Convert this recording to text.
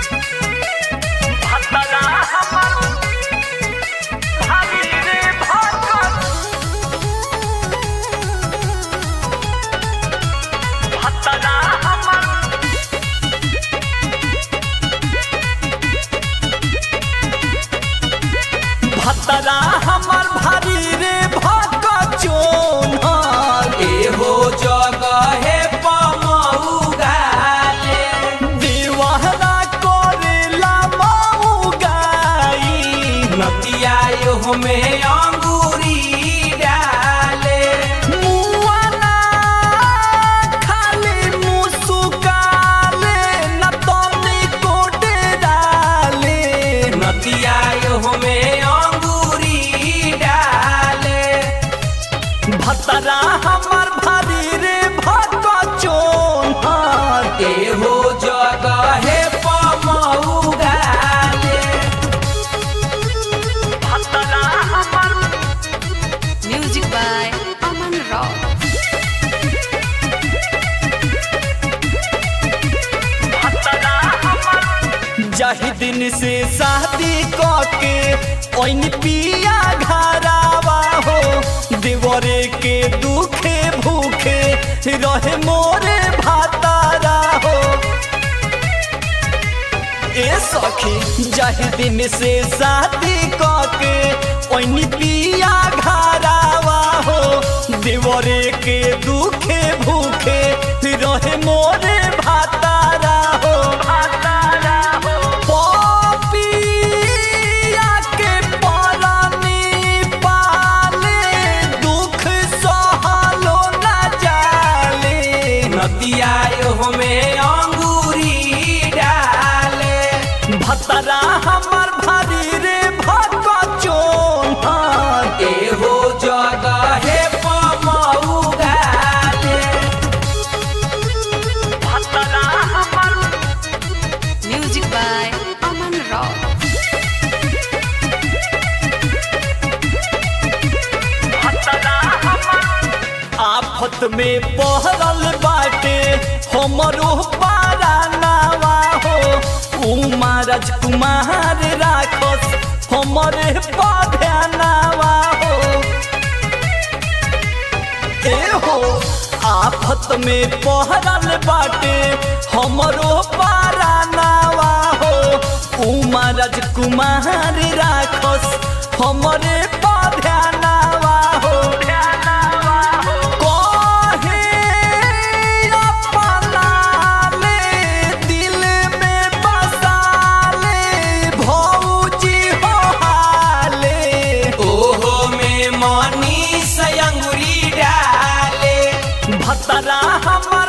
भतरा हमर भाभी रे भगत भतरा हमर भतरा हमर भारी रे भगत चोनर एहो जगहे पमौगाले दीवाना करेला माऊ गाई नतिया एहो में अंगूरी डाले मुआना खाली मुसुकाले न तनी कोटे डाले नतिया एहो में अंगूरी डाले भतरा हमर भारी रे भगत चोनर एहो जगहे पमौगाले भतरा हमर Music by Aman Rao. भतरा हमर जही दिन से शादी कके ओइन पिया घरावा हो देवरे के दुखे भूखे रहे मोरे भातारा हो ए सखी जही दिन से शादी कके ओइन पिया घरावा हो देवरे के दुखे भूखे रहे मोरे भातारा हो भातारा हो पपिया के परानी पाले दुख सहलो न जाले नतिया एहो में अंगूरी डाले भतरा हमर भारी रे भगत चोनर एहो जगहे पमौगाले भतरा हमर Music by Aman Rao. भतरा हमर आफत में पहरल बाटे हमरो पारानावा हो उमा राजकुमार राखस हमरे पधनावा हो ए हो आफत में पहरल बाटे हमरो पारानावा हो उमा राजकुमार राखस हमरे पधनावा हो कहे अपना ले दिल में बसा ले भौजी हो हाले ओहो में मनी से अंगूरी डाले भतरा हमर